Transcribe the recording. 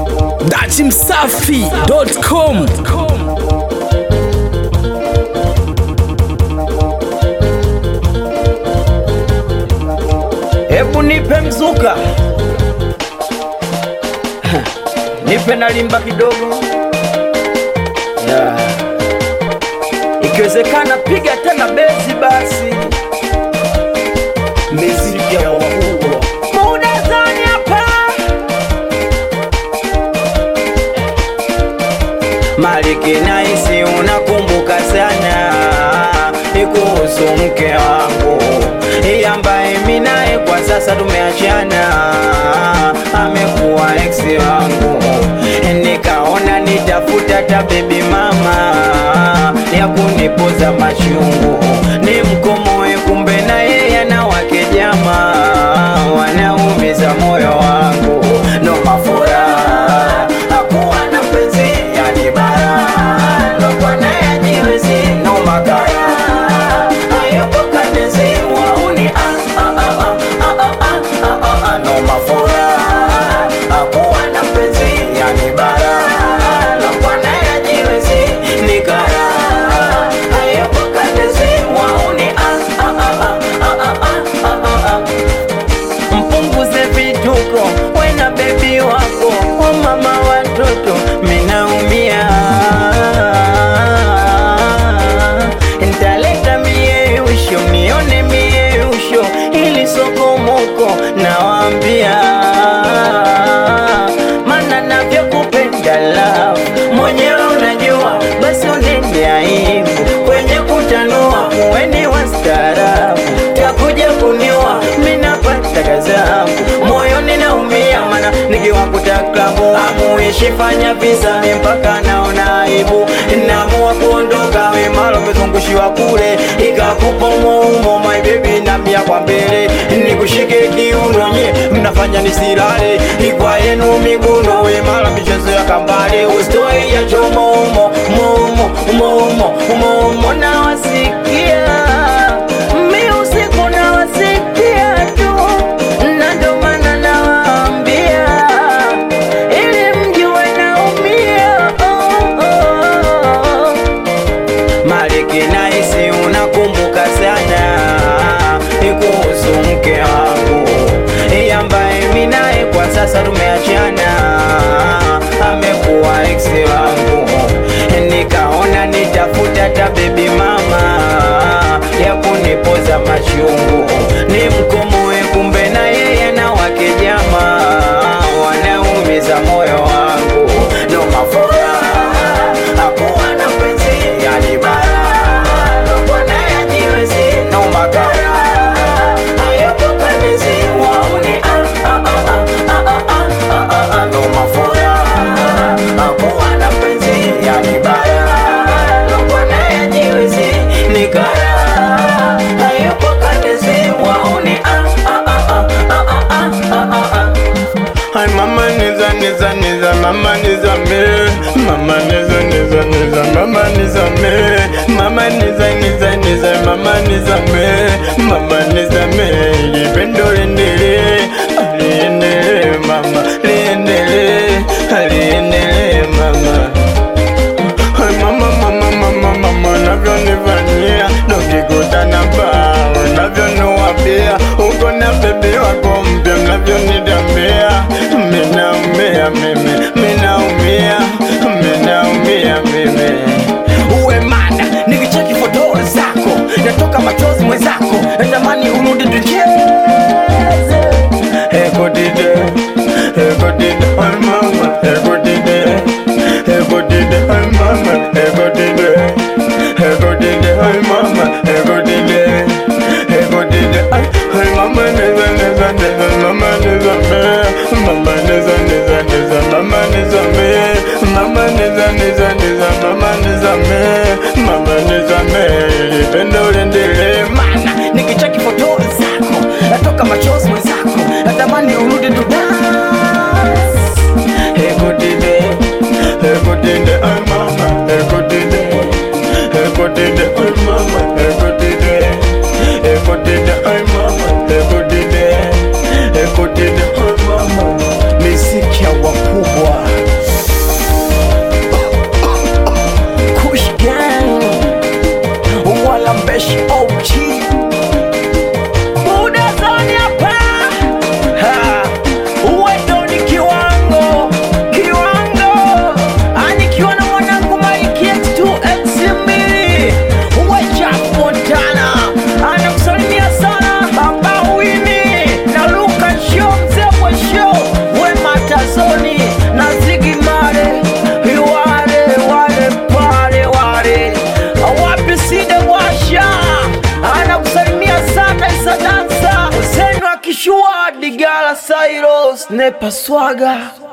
dachimsafi.com Hebu nipe mzuka, nipe na limba kidogo yeah. Ikiwezekana piga tena bezi basi, miziki ya wakubwa muda zani hapa Maliki naisi unakumbuka sana ni kuhusu mke wangu Yeye ambaye mimi naye kwa sasa tumeachana, amekuwa ex wangu. Nikaona nitafuta ta baby mama ya kunipoza machungu, ni mkomoe, kumbe na yeye ana wake jamaa wanaumiza moyo wangu, no mafura hakuwa na penzi yani bara lokwa naye ajiwezi no makara hayupo kanezi wauni ah, ah, ah, ah, ah, ah, ah, ah, ah, no mafura hakuwa na penzi yani bara lokwa naye ajiwezi ni kara hayupo kanezi wauni ah, ah, ah, ah, ah, ah, ah, ah, ah mpunguze vituko wena bebi wako o mama watoto minaumia ntaleta mieusho mione mieusho ili sokomoko nawambia mana navyokupenda love mwenyewe unajua basi unende aibu kwenye kutanua muweni wastaarabu takuja kuniwa minapata kazangu moyoni naumia mana nikiwakuta klabu amuishi fanya visa mi mpaka naona aibu namua kuondoka wemalo mezungushiwa kule ikakupa umoumo my baby namia kwa mbele nikushike kiuno nye mnafanya nisilale ikwa yenu miguno wemala michezo ya kambale ustoi ya chomo umo umo umo umo umo umo nawasikia mi usiku nawasikia tu na ndo maana nawaambia ili mjue naumia oh, oh. Maliki naisi unakumbuka sana kuhusu mke wangu Yeye ambaye mimi naye kwa sasa tumeachana, amekuwa ex wangu. Nikaona nitafuta ta baby mama ya kunipoza machungu, ni mkomoe, kumbe na yeye na wake jamaa wanaumiza moyo wangu, no mafura hakuwa na penzi yani bara lokwa naye ajiwezi no makara hayupo kanezi wauni ah, ah, ah, ah, ah, ah, ah, ah, ah, no mafura hakuwa na penzi yani bara lokwa naye ajiwezi ni kara hayupo kanezi wauni ah, ah, ah, ah, ah, ah, ah, ah, ah. Ay mama niza niza niza mama niza me mama niza niza niza mama niza me mama niza niza niza mama niza me mama niza me lipendo liendelee liendelee mama liendelee liendelee mama Ay mama mama mama mama unavyonifanyia dokikutana bao unavyoniwapia uko na bebi wako mpya mnavyonidambia minaumia mimi minaumia minaumia mimi uwe mana nikicheki foto zako natoka machozi mwenzako natamani urudi tucheze ekodide ekodide ay mama ekodide ekodide ay mama ekodide ekodide ay mama ekodide ekodide ay ay mama neza neza neza mama neza me mama neza neza neza mama neza me mama neza neza neza mama neza me mama neza me lipendo liendelee mana nikicheki foto zako Snepa Swaga